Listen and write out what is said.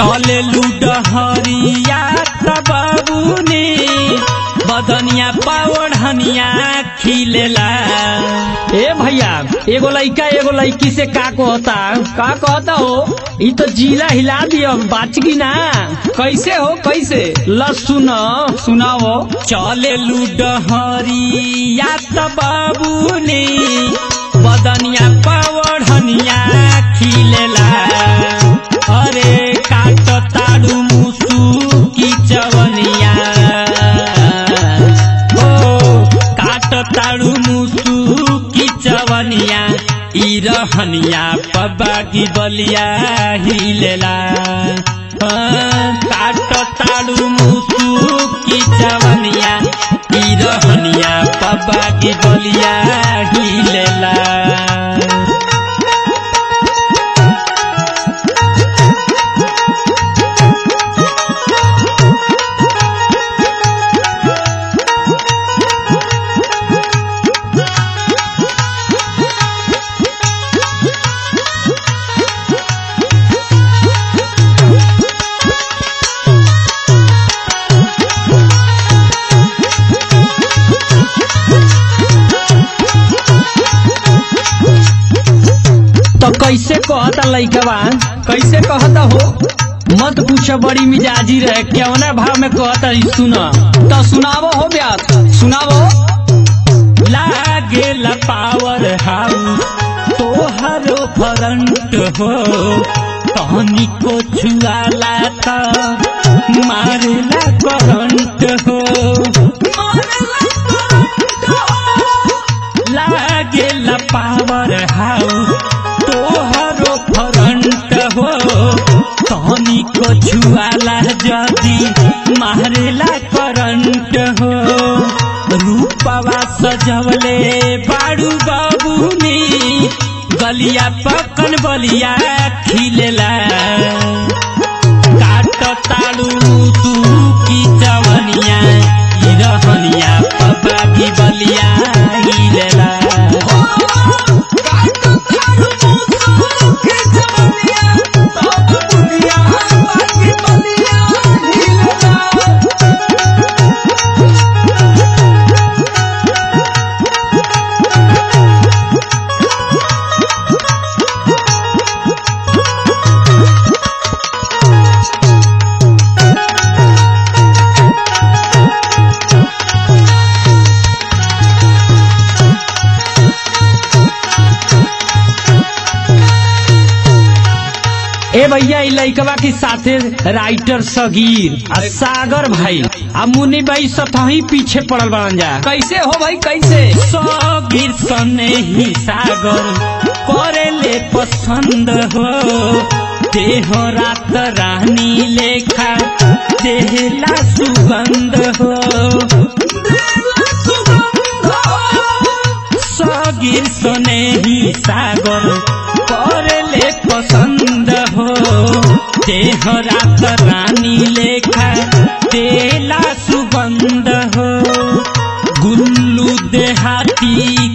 चले लूडहरिया तबाबूनी बदनिया पावढ़निया खिलेला ए भैया एगो लइका एगो लइकी से का कहता का कहता हो ई तो जिला हिला दियो बाच की ना कैसे हो कैसे ल सुन सुनाओ चले लूडहरिया तबाबूनी बदनिया पावढ़निया खिलेला अरे काट ताड़ू मुसू की चवनिया ओ काट ताड़ू मुसू की चवनिया ई रहनिया पबागी बलिया हिलेला हाँ, काट ताड़ू मुसू की चवनिया ई रहनिया पबागी बलिया हिलेला तो कैसे कहता लइकवा कैसे कहता हो मत पूछ बड़ी मिजाजी रहे केवना भाव में कहता ई सुन तो सुनावो हो ब्यास सुनावो लागेला पावर हाउस तोहरो फ्रंट हो तहनी को छुआला त मारेला करंट हो लागेला पावर हाउस तोहरो फ्रंट हो तहनी को छुआला जदी मारेला करंट हो रूपवा सजवले बाड़ू बाबूनी गलिया पकन बलिया खिलेला काट ताड़ू तू की जवनिया ई रहनिया पपा की बलिया हिलेला ए भैया ई लइकवा के साथे राइटर सगीर आ सागर भाई आ मुन्नी भाई सतही पीछे पड़ल बन जा कैसे हो भाई कैसे सगिर सने ही सागर करेले पसंद हो देह रात रानी लेखा देहला सुगंध हो सगिर सने ही सागर करेले पसंद हो देह रात रानी लेखा देला सुगंध हो गुल्लू देहाती